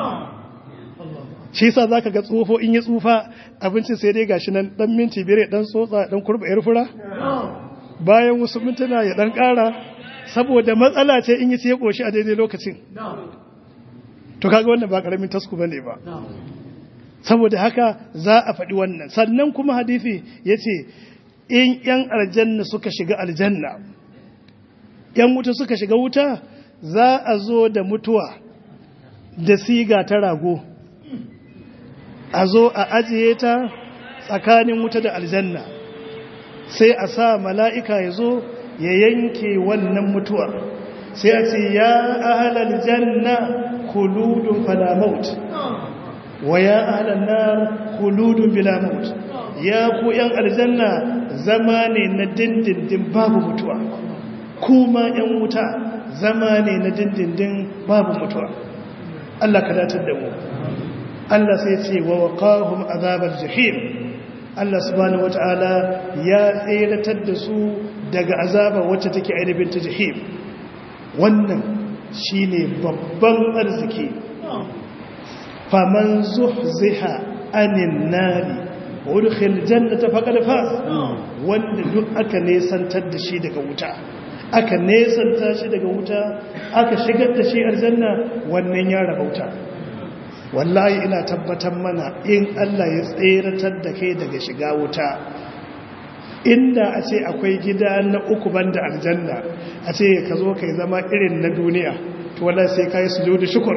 shi yasa zaka ga tsofo in ya tsufa abincin sai dai gashi nan dan minti biyar dan tsotsa dan kurba yar fura bayan wasu mintuna ya dan kara saboda matsala ce in yi ce ya koshi a daidai lokacin to kaga wannan ba karamin tasku bane ba saboda haka za a faɗi wannan sannan kuma hadisi yace in yan aljanna suka shiga aljanna yan wuta suka shiga wuta za a zo da mutuwa da siga ta rago a zo a ajiye ta tsakanin wuta da aljanna sai a sa mala'ika ya zo ya yanke wannan mutuwar sai a ce ya ahalar janna kuludun falamaut wa ya ahalar nar kuludun bilamaut ya ku ‘yan aljanna zama ne na dindindin babu mutuwa kuma ‘yan wuta zama ne na dindindin babu mutuwa Allah ka datar da mu Allah sai ce wa waqahum azabar jahim Allah subhanahu wata'ala ya tseratar da su daga azaba wacce take ainihin ta jahim wannan shine babban arziki faman zuhziha anin nari udkhil jannata faqad faz wanda duk aka nesantar da shi daga wuta aka nesanta shi daga wuta aka shigar da shi aljanna wannan ya rabauta wallahi ina tabbatar mana in Allah ya tseratar da kai daga shiga wuta inda a ce akwai gida na uku banda aljanna a ce ka zo kai zama irin na duniya to wallahi sai kai sujudu shukr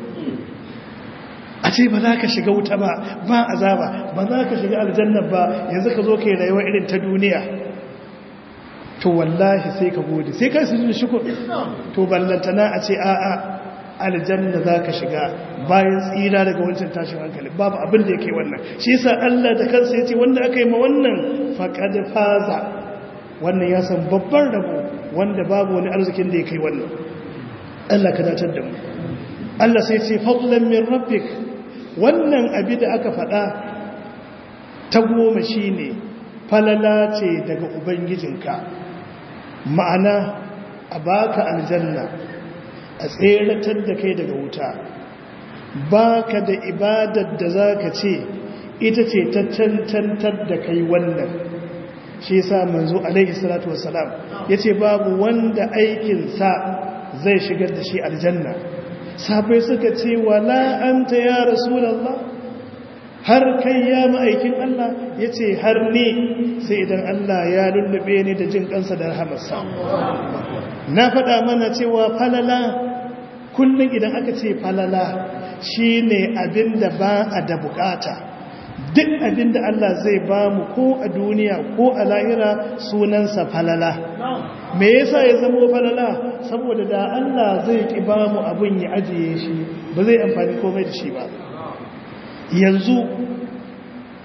a ce ba za ka shiga wuta ba ba azaba ba za ka shiga aljanna ba yanzu ka zo kai rayuwa irin ta duniya to wallahi sai ka gode sai kai sujudu shukr to ballantana a ce a'a aljanna za ka shiga bayan tsira daga wancan tashin hankali babu abin da yake wannan shi yasa Allah da kansa yace wanda aka yi ma wannan faqad faza wannan ya san babban rabo wanda babu wani arzikin da yake wannan Allah ka datar da mu Allah sai ce fadlan min rabbik wannan abi da aka faɗa ta goma shine falala ce daga ubangijinka ma'ana a baka aljanna a tseratar da kai daga wuta ba ka da ibadar da za ka ce ita ce ta cancantar da kai wannan shi sa manzo alaihi salatu wasalam ya ce babu wanda aikinsa zai shigar da shi aljanna sabai suka ce wala anta ya rasulallah har kai ya ma'aikin Allah ya ce har ni sai idan Allah ya lullube ni da jin kansa da rahamarsa na faɗa mana cewa falala kullum idan aka ce falala shi ne abin da ba a da bukata duk abin da Allah zai ba mu ko a duniya ko a lahira sunansa falala me yasa ya zama falala saboda da Allah zai ki ba mu abin ya ajiye shi ba zai amfani komai da shi ba yanzu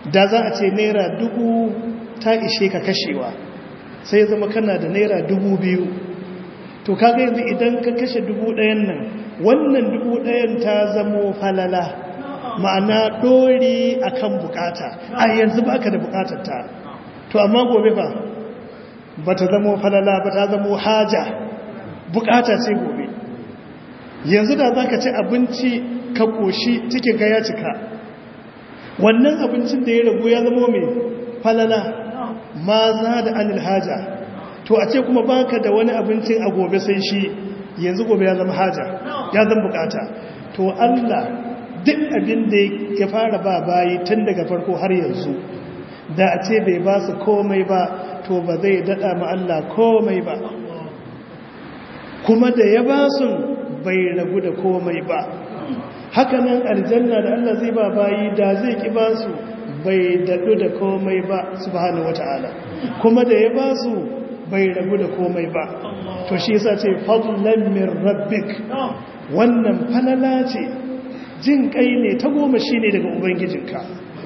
da za a ce naira dubu ta ishe ka kashewa sai zama kana da naira dubu biyu to kaga yanzu idan ka kashe dubu ɗayan nan wannan dubu ɗayan ta zamo falala ma'ana ɗori a kan bukata a yanzu ba ka da bukatar ta to amma gobe ba ba ta zamo falala ba ta zamo haja bukata ce gobe yanzu da za ka ci abinci ka ƙoshi cikin ga ya cika wannan abincin da ya ragu ya zamo mai falala ma za da anil haja to a ce kuma baka da wani abincin a gobe sai shi yanzu gobe ya zama haja ya zama bukata to Allah duk abin da ya fara ba bayi tun daga farko har yanzu da a ce bai ba su komai ba to ba zai dada ma Allah komai ba kuma da ya ba su bai ragu da komai ba hakanan aljanna da Allah zai ba bayi da zai ki ba su bai daɗu da komai ba subhanahu wata'ala kuma da ya ba su bai ragu da komai ba to shi yasa ce fadlan min rabbik wannan falala ce jin kai ne ta goma shine daga ubangijinka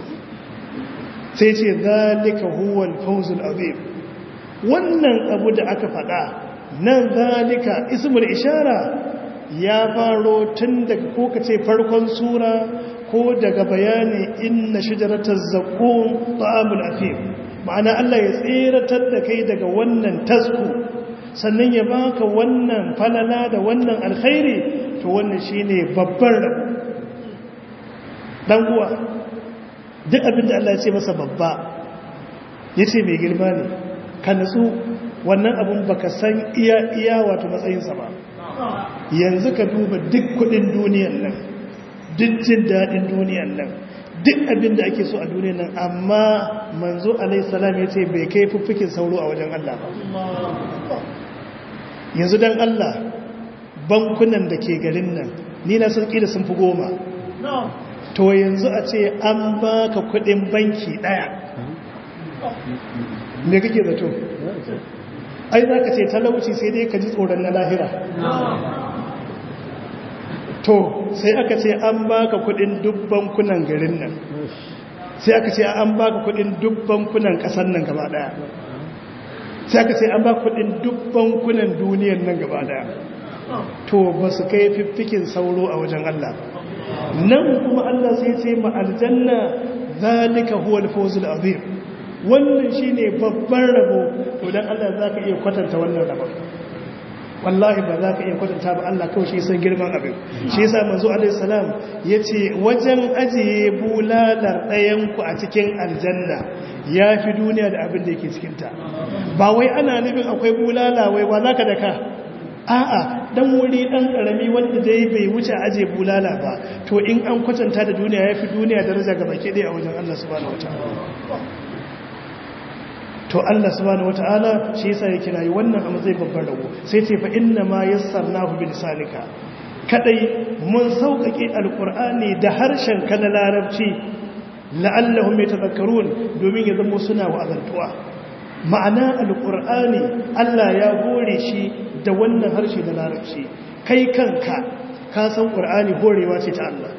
sai ce zalika huwal fawzul azim wannan abu da aka faɗa nan zalika ismul ishara ya faro tun daga ko kace farkon sura ko daga bayani inna shajaratal zaqqum ta'amul afim ma'ana Allah ya tseratar da kai daga wannan tasku sannan ya baka wannan falala da wannan alkhairi to wannan shine babbar rabo dan uwa duk abin da Allah ya ce masa babba yace mai girma ne ka nutsu wannan abun baka san iya iya wato matsayinsa ba yanzu ka duba duk kudin duniyan nan duk jin dadin duniyan nan duk abin da ake so a duniyan nan amma manzo alaihi salam yace bai kai fuffukin sauro a wajen Allah ba yanzu dan Allah bankunan da ke garin nan ni na san kila sun fi goma to yanzu a ce an baka kudin banki daya me kake zato ai za ka ce talauci sai dai ka ji tsoron na lahira to sai aka ce an baka kudin dubban kunan garin nan sai aka ce an baka kudin dubban kunan kasar nan gaba daya sai aka ce an baka kudin dubban kunan duniyan nan gaba daya to ba su kai fiffikin sauro a wajen Allah nan kuma Allah sai ce ma aljanna zalika huwa al-fawzul azim wannan shine babban rabo to dan Allah zaka iya kwatanta wannan rabon wallahi ba za ka iya kwatanta ba Allah kawai shi san girman abin shi yasa manzo alaihi salam yace wajen ajiye bulalar ɗayan ku a cikin aljanna yafi duniya da abin da yake cikin ta ba wai ana nufin akwai bulala wai ba zaka daka a'a dan wuri dan karami wanda dai bai wuce aje bulala ba to in an kwatanta da duniya yafi duniya daraja ga baki dai a wajen Allah subhanahu wataala to Allah subhanahu wataala shi yasa ya kirayi wannan a matsayin babban rago sai ce fa inna ma yassarnahu bi lisanika kadai mun sauƙaƙe alqur'ani da harshen ka na larabci la'allahum yatadhakkarun domin ya zama suna wa'azantuwa ma'ana alqur'ani Allah ya hore shi da wannan harshe na larabci kai kanka ka san qur'ani horewa ce ta Allah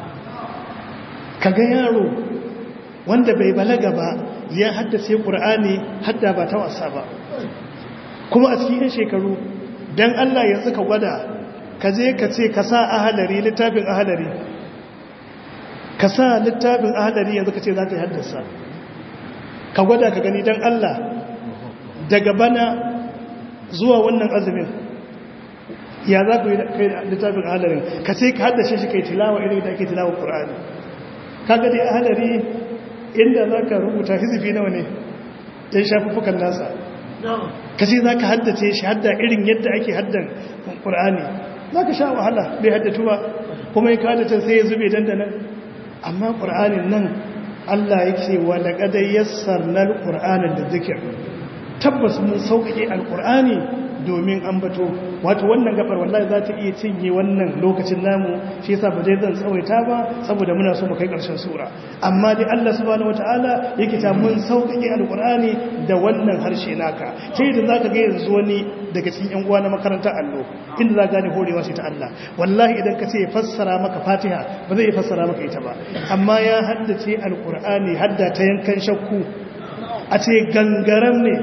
kaga yaro wanda bai balaga ba ya haddace ƙur'ani hadda ba ta wasa ba kuma a cikin shekaru don Allah ya tsaka gwada ka je ka ce ka sa ahalari littafin ahalari ka sa littafin ahalari yanzu ka ce za ka yi haddasa ka gwada ka gani don Allah daga bana zuwa wannan azumin ya za ku yi kai littafin ahalarin ka ce ka haddace shi kai tilawa irin da ake tilawa ƙur'ani ka ga dai ahalari inda za ka rubuta hizifi nawa ne ya shafufukan nasa kasi za ka haddace shi hadda irin yadda ake haddan ƙur'ani za ka sha wahala bai haddatu ba kuma yi haddace sai ya zube dandanan amma ƙur'anin nan allah ya ce wa da ƙadai yassar na ƙur'anin da zikir tabbas mun sauƙaƙe alƙur'ani domin ambato wato wannan gabar wallahi za ta iya cinye wannan lokacin namu shi yasa ba dai zan tsawaita ba saboda muna so mu kai karshen sura amma dai Allah subhanahu wataala yake ta mun sauƙaƙe alqur'ani da wannan harshe naka sai da zaka ga yanzu wani daga cikin yan uwa na makarantar allo inda za gane horewa sai ta Allah wallahi idan ka ce ya fassara maka Fatiha ba zai fassara maka ita ba amma ya haddace alqur'ani hadda ta yankan shakku a ce gangaram ne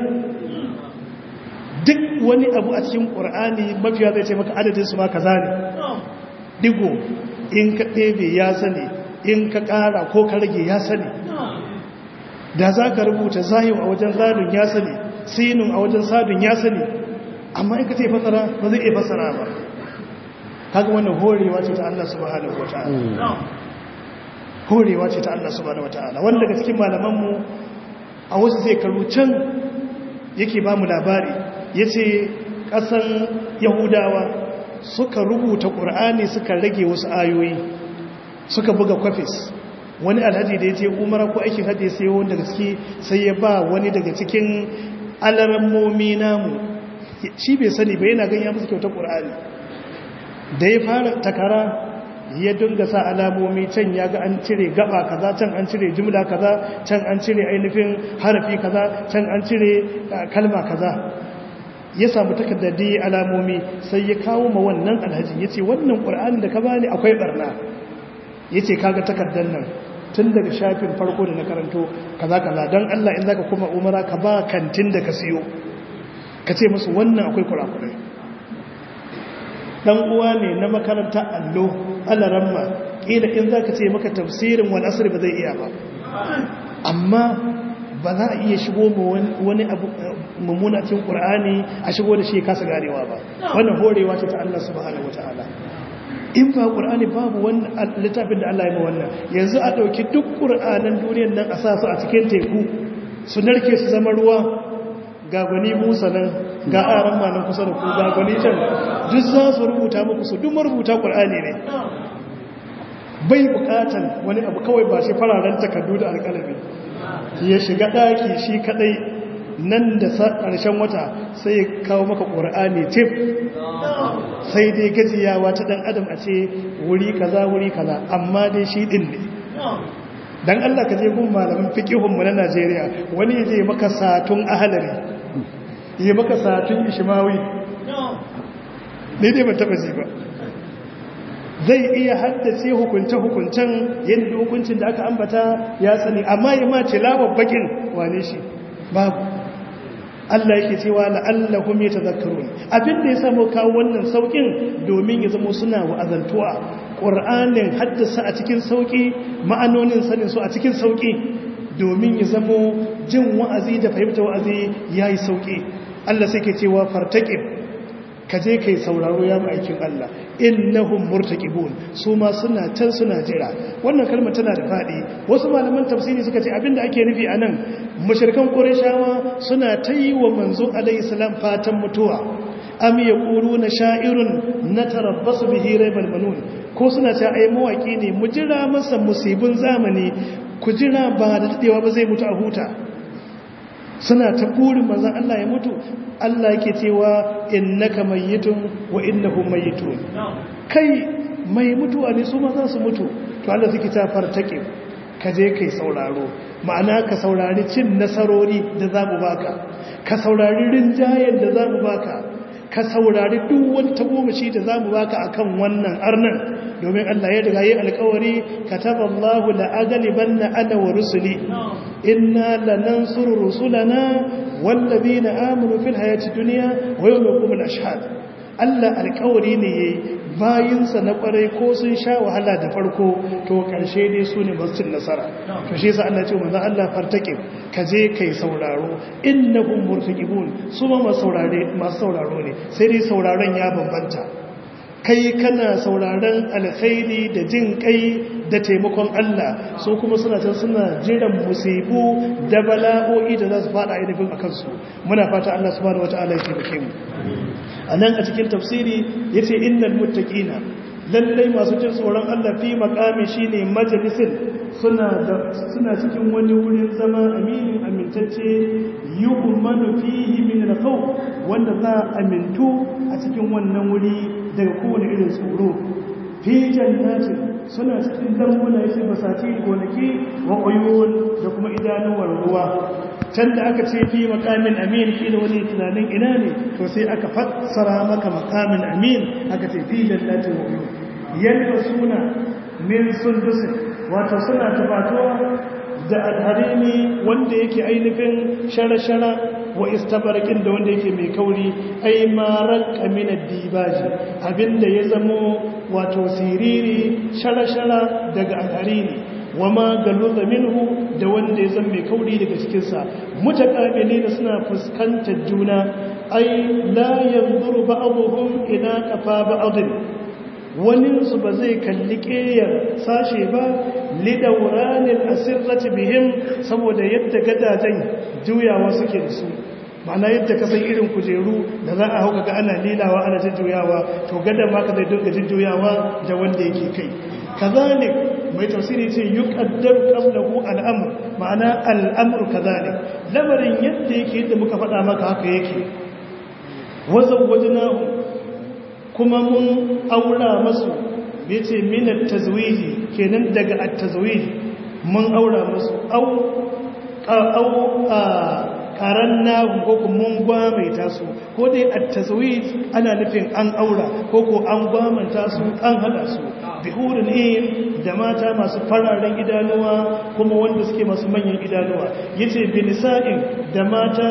duk wani abu a cikin ƙur'ani mafiya zai ce maka adadin su ma kaza ne digo in ka ɗebe ya sani in ka ƙara ko ka rage ya sani da za ka rubuta zayin a wajen zadun ya sani sinun a wajen sadun ya sani amma in ka ce fasara ba zai iya fasara ba kaga wannan horewa ce ta Allah subhanahu wata'ala horewa ce ta Allah subhanahu wata'ala wanda daga cikin malamanmu a wasu shekaru can yake ba mu labari ya ce ƙasan yahudawa suka rubuta ƙur'ani suka rage wasu ayoyi suka buga kwafis wani alhaji da ya ce umara ko aikin hajji sai wani daga ciki sai ya ba wani daga cikin alarammomi namu shi bai sani bai yana ganya musu kyautar ƙur'ani da ya fara takara ya dunga sa alamomi can ya ga an cire gaba kaza can an cire jumla kaza can an cire ainihin harafi kaza can an cire kalma kaza ya samu takardadi alamomi sai ya kawo ma wannan alhaji ya ce wannan ƙur'ani da ka bani akwai barna ya ce kaga takardar nan tun daga shafin farko da na karanto kaza kaza don allah in zaka kuma umara ka ba kantin da ka siyo ka ce musu wannan akwai kurakurai dan uwa ne na makaranta allo alaramma kila in zaka ce maka tafsirin wal asr ba zai iya ba amma ba za a iya shigo ma wani abu mummuna cikin qur'ani a shigo da shi kasa garewa ba wannan horewa ce ta Allah subhanahu wataala in ba qur'ani babu wannan littafin da Allah ya ma wannan yanzu a dauki duk qur'anan duniyar nan a sa su a cikin teku su narke su zama ruwa ga gwani musa nan ga aran ma nan kusa da ku ga gwani can duk za su rubuta muku su duk marubuta ƙul'ani ne bai bukatan wani abu kawai ba shi fararen takardu da alƙalami ya shiga ɗaki shi kaɗai nan da ƙarshen wata sai ya kawo maka ƙur'ani tif sai dai gajiyawa ta ɗan adam a ce wuri kaza wuri kaza amma dai shi ɗin ne dan Allah ka je gun malamin fiqihun mu na Najeriya wani yaje maka satun ahalari yi maka satun ishmawi ne dai ban taba ji ba zai iya haddace hukunce hukuncen yadda hukuncin da aka ambata ya sani amma ya ma tilawar bakin wane shi babu Allah yake cewa la'allahum yatadhakkarun abin da ya samu kawo wannan saukin domin ya zama suna wa'azantuwa Qur'anin haddasa a cikin sauki ma'anonin sanin su a cikin sauki domin ya zama jin wa'azi da fahimta wa'azi yayi sauki Allah sai ke cewa fartaqib kaje kai sauraro ya aikin Allah innahum murtaqibun su ma suna can suna jira wannan kalma tana da fadi wasu malaman tafsiri suka ce abinda ake nufi anan mushrikan qurayshawa suna tayi wa manzo alayhi salam fatan mutuwa am yaquluna sha'irun natarabbasu bihi raybal manun ko suna ta ai mawaki ne mu jira masa musibin zamani ku jira ba da dadewa ba zai mutu a huta suna ta burin manzon Allah ya mutu Allah yake cewa innaka mayyitun wa innahum mayyitun kai mai mutuwa ne su ma za su mutu to Allah suke ta fartake ka je kai sauraro ma'ana ka saurari cin nasarori da za mu baka ka saurari rinjayen da za mu baka ka saurari duk wani tagomashi da za mu baka akan wannan arnan domin Allah ya daga yi alkawari kataballahu la'agalibanna ana wa rusuli inna lanansuru rusulana wallazina amanu fil hayati dunya wa yawma yaqumul ashhad Allah alkawari ne yayi bayinsa na kwarai ko sun sha wahala da farko to karshe dai su ne masu nasara to shi yasa Allah ce manzo Allah fartake ka je kai sauraro innahum murtaqibun su ma masu saurare masu sauraro ne sai dai sauraron ya bambanta kai kana sauraron alkhairi da jin kai da taimakon Allah su kuma suna can suna jiran musibu da bala'o'i da za su fada ainihin a kansu muna fata Allah subhanahu wata'ala ya taimake mu a nan a cikin tafsiri ya ce innal muttaqina lallai masu jin tsoron Allah fi makami shine majalisin suna da suna cikin wani wurin zama aminin amintacce yu'manu fihi min al-khawf wanda za amintu a cikin wannan wuri daga kowane irin tsoro fi jannatin suna cikin lambuna yake basati gonaki wa uyun da kuma idanuwar ruwa can da aka ce fi makamin amin fi da wani tunanin ina ne to sai aka fassara maka makamin amin aka ce fi jannatin wa uyun yadda suna min sundusin wato suna tafatuwa da alharini wanda yake ainihin shara-shara wa istabarkin da wanda yake mai kauri ai marar kaminar dibaji abinda ya zamo wato siriri shara-shara daga alharini wa ma galuza minhu da wanda ya zama mai kauri daga cikinsa mutakabili da suna fuskantar juna ai la yanzuru ba'dhum ila qafa ba'dhin waninsu ba zai kalli ƙeyar sashe ba lidauranin asirrati bihim saboda yadda gadajen juyawa suke da su ma'ana yadda ka san irin kujeru da za a hau ga ana lilawa ana jujjuyawa to gadan ma ka zai dinga jujjuyawa da wanda yake kai kazalik mai tafsiri ce yuqaddar qablahu al'amr ma'ana al'amru kazalik lamarin yadda yake yadda muka faɗa maka haka yake wazawwajnahu kuma mun aura masu ya ce minar tazwiji kenan daga at-tazwiji mun aura masu au karan nahu ko mun gwamaita su ko dai at-tazwij ana nufin an aura ko ko an gwamanta su an hada su bihurin in da mata masu fararen idanuwa kuma wanda suke masu manyan idanuwa yace binisa'in da mata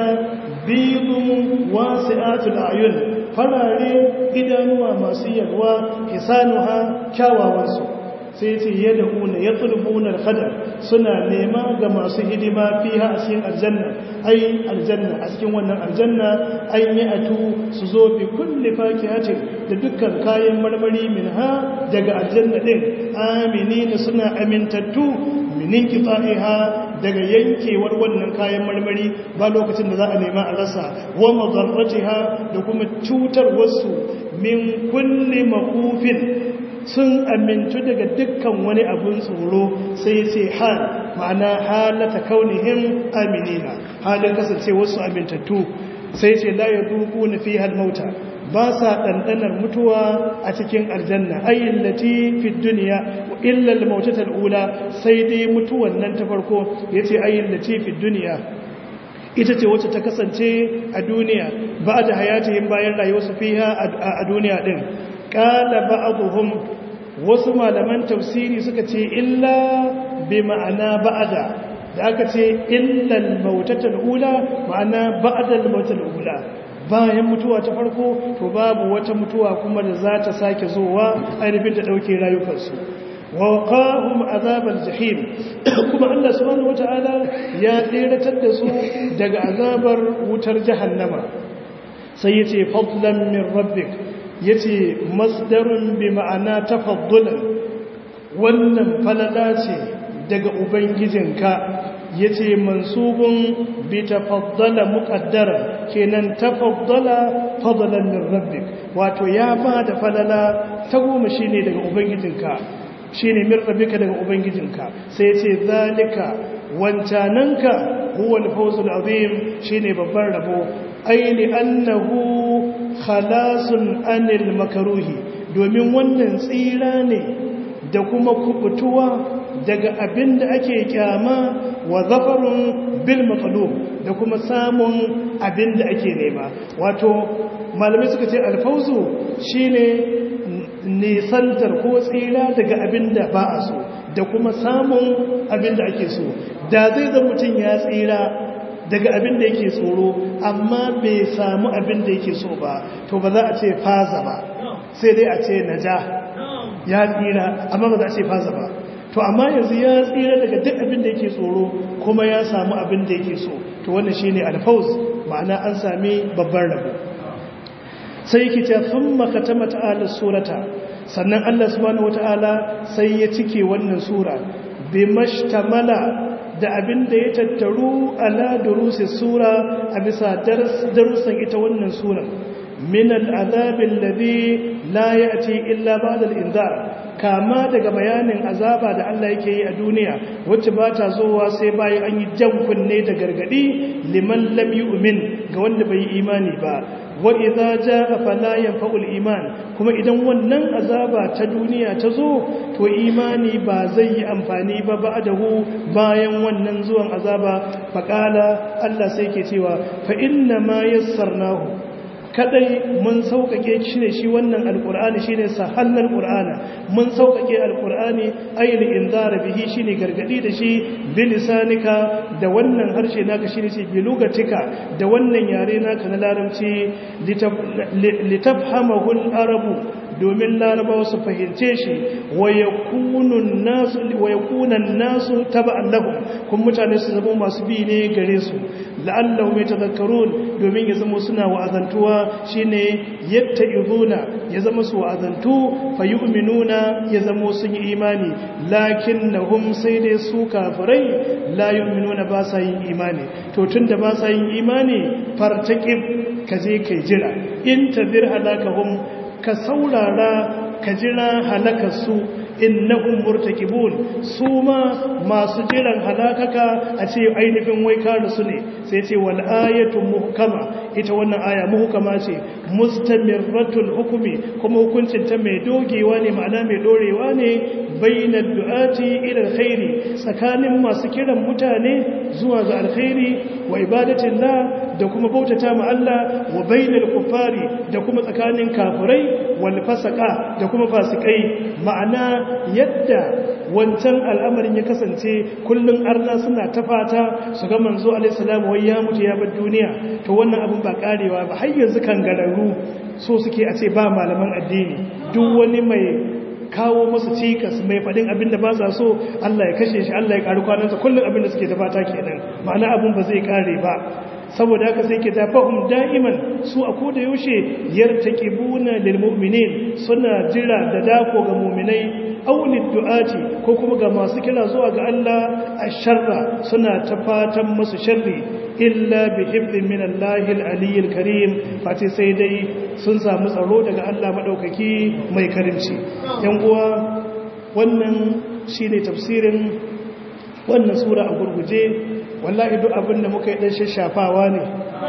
bidun wasi'atul ayun farare idanuwa masu yalwa hisanuha kyawawansu sai ce yadda una ya tsulbunar hadar suna nema ga masu hidima fiha a cikin aljanna ai aljanna a cikin wannan aljanna an yi atu su zo bi kulle fakihatin da dukkan kayan marmari min ha daga aljanna din amini suna amintattu minin kifa'iha daga yankewar wannan kayan marmari ba lokacin da za a nema a rasa wa madarratiha da kuma cutar wasu min kulli makufin sun amintu daga dukkan wani abun tsoro sai ce hal ma'ana halata kaunihim aminina halin kasance wasu amintattu sai ce la yaduku na fi mauta ba sa ɗanɗanar mutuwa a cikin aljanna ayin lati fi duniya illal mautatar ula sai dai mutuwan nan ta farko ya ce ayin lati fi duniya ita ce wacce ta kasance a duniya ba da hayatihim bayan rayuwarsu fiha a duniya ɗin ƙala ba'aduhum wasu malaman tafsiri suka ce illa bi ma'ana ba'ada da aka ce illal mautatar ula ma'ana ba'adal mautatar ula bayan mutuwa ta farko to babu wata mutuwa kuma da za ta sake zowa ainihin ta ɗauke rayukansu wa qahum azabal jahim kuma Allah subhanahu wataala ya tsiratar da su daga azabar wutar jahannama sai yace fadlan min rabbik yace masdarun bi ma'ana tafaddulan wannan falala ce daga ubangijinka yace mansubun bi tafaddala muqaddara kenan tafaddala fadlan min rabbik wato ya ba da falala ta goma shine daga ubangijinka shine min rabbika daga ubangijinka sai yace zalika wancananka huwa al-fawzul azim shine babban rabo aini annahu khalasun anil makaruhi domin wannan tsira ne da kuma kubutuwa daga abin da ake kyama wa zafarun bil maqlub da kuma samun abin da ake nema wato malamai suka ce alfauzu shine nisantar ko tsira daga abin da ba a so da kuma samun abin da ake so da zai zama mutum ya tsira daga abin da yake tsoro amma bai samu abin da yake so ba to ba za a ce faza ba sai dai a ce naja ya tsira amma ba za a ce faza ba to amma yanzu ya tsira daga duk abin da yake tsoro kuma ya samu abin da yake so to wannan shine alfauz ma'ana an sami babban rabo sai yake ta thumma katama ta'ala surata sannan Allah subhanahu wataala sai ya cike wannan sura bimashtamala da abin da ya tattaru ala durusi sura a bisa darussan ita wannan suran min al'azab alladhi la ya'ti illa ba'da al-inzar kama daga bayanin azaba da Allah yake yi a duniya wacce ba ta zowa sai bayan an yi jan kunne da gargadi liman lam yu'min ga wanda bai yi imani ba wa idza jaa fala yanfa'ul iman kuma idan wannan azaba ta duniya ta zo to imani ba zai yi amfani ba ba'dahu bayan wannan zuwan azaba faqala Allah sai ke cewa fa inna ma yassarnahu kadai mun sauƙaƙe shi ne shi wannan alƙur'ani shi ne sahallar ƙur'ana mun sauƙaƙe alƙur'ani ayyul inzara bihi shi ne gargaɗi da shi bilisanika da wannan harshe naka shi ne ce bilugatika da wannan yare naka na larabci litafhamahul arabu domin larabawa su fahimce shi wa yakunan nasu taba'an lahum kun mutane su zama masu bi ne gare su la'allahu mai tazakkarun domin ya zama suna wa'azantuwa shine yadda izuna ya zama su wa'azantu fa yu'minuna ya zama sun yi imani lakinnahum sai dai su kafirai la yu'minuna ba sa yin imani to tunda ba sa yin imani fartaqib kaje kai jira in tadir halakahum ka saurara ka jira halakarsu innahum murtakibun su ma masu jiran halakaka a ce ainihin wai kare su ne sai ce wal ayatu muhkama ita wannan aya muhkama ce mustamirratul hukumi kuma hukuncin ta mai dogewa ne ma'ana mai dorewa ne bainad du'ati ila alkhairi tsakanin masu kiran mutane zuwa ga alkhairi wa ibadatillah da kuma bautata ma Allah wa bainal kuffari da kuma tsakanin kafirai wal fasaka da kuma fasikai ma'ana yadda wancan al'amarin ya kasance kullun arna suna ta fata su ga manzo alaihi salam wai ya mutu ya bar duniya to wannan abin ba karewa ba har yanzu kan gararu so suke a ce ba malaman addini duk wani mai kawo masu cikas mai faɗin abin da ba sa so Allah ya kashe shi Allah ya ƙari kwanansa kullum abin da suke ta fata kenan ma'ana abin ba zai ƙare ba saboda haka sai ke tafahum da'iman su a koda yaushe yartaqibuna lil mu'minin suna jira da dako ga mu'minai aulid du'ati ko kuma ga masu kira zuwa ga Allah asharra suna ta fatan musu sharri illa bi hifdhin min Allahil aliyyil karim fati sai dai sun samu tsaro daga Allah madaukaki mai karimci yan uwa wannan shine tafsirin wannan sura a gurguje wallahi duk abin da muka yi dan shashafawa ne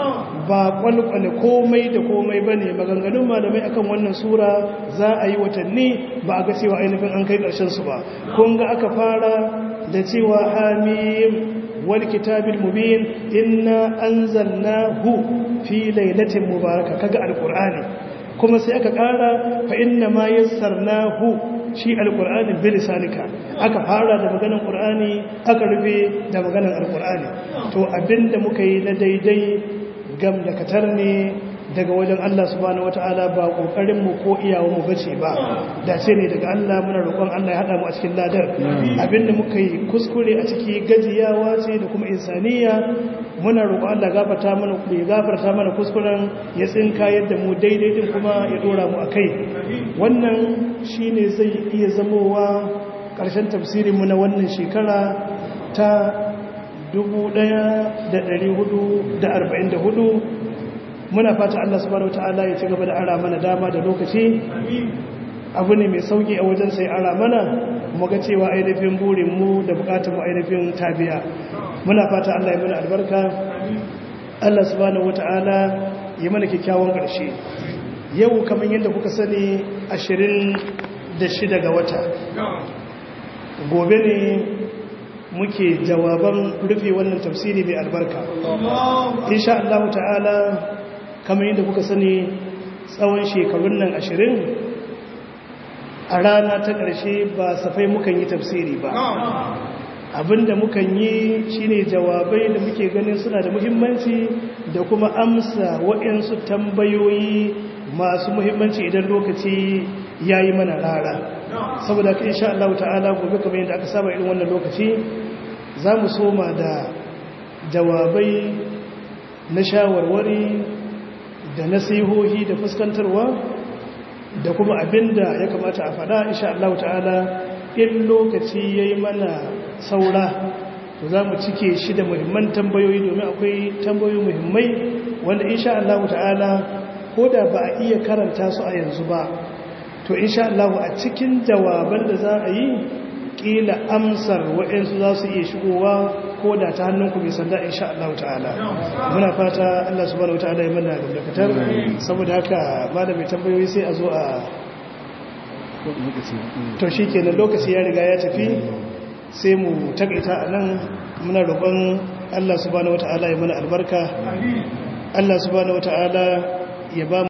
ba kwalkwale komai da komai ba ne maganganun malamai akan wannan sura za a yi watanni ba a ga cewa ainihin an kai su ba kun ga aka fara da cewa hamim wal kitabil mubin inna anzalnahu fi lailatin mubaraka kaga alqur'ani kuma sai aka kara fa inna ma yassarnahu shi alqur'ani bilisanika aka fara da maganar qur'ani aka rufe da maganar alqur'ani to abinda muka yi na daidai gam da katar ne daga wajen Allah subhanahu wataala ba kokarin mu ko iyawa mu bace ba da ce ne daga Allah muna roƙon Allah ya hada mu a cikin ladar abinda muka yi kuskure a ciki gajiyawa ce da kuma insaniya muna roƙon Allah gafarta mana ku ya gafarta mana kuskuren ya tsinka yadda mu daidai din kuma ya dora mu akai wannan shine zai iya zamowa ƙarshen tafsirin mu na wannan shekara ta 1444 muna fata Allah subhanahu wataala ya ci gaba da ara mana dama da lokaci abu ne mai sauki a wajen sai ara mana mu ga cewa ainihin burin mu da bukatun mu ainihin tabiya muna fata Allah ya mana albarka Allah subhanahu wataala ya mana kyakkyawan ƙarshe yau kamar yadda kuka sani 26 ga wata gobe ne muke jawaban rufe wannan tafsiri mai albarka insha Allah ta'ala kamar yadda kuka sani tsawon shekarun nan ashirin a rana ta ƙarshe ba safai mukan yi tafsiri ba abinda mukan yi shine jawabai da muke ganin suna da muhimmanci da kuma amsa waɗansu tambayoyi masu muhimmanci idan lokaci ya yi mana rara saboda ka insha Allah ta'ala gobe kamar yadda aka saba irin wannan lokaci za mu soma da jawabai na shawarwari da nasihohi da fuskantarwa da kuma abinda ya kamata a faɗa insha Allah ta'ala in lokaci ya yi mana saura to za mu cike shi da muhimman tambayoyi domin akwai tambayoyi muhimmai wanda insha Allah ta'ala ko da ba a iya karanta su a yanzu ba to insha Allah a cikin jawaban da za a yi kila amsar waɗansu za su iya shigowa ko da ta hannunku mai sanda insha Allah ta'ala muna fata Allah subhanahu wata'ala ya manna da dakatar saboda haka malami tambayoyi sai a zo a to shi kenan lokaci ya riga ya tafi sai mu takaita a nan muna roƙon Allah subhanahu wata'ala ya mana albarka Allah subhanahu wata'ala ya ba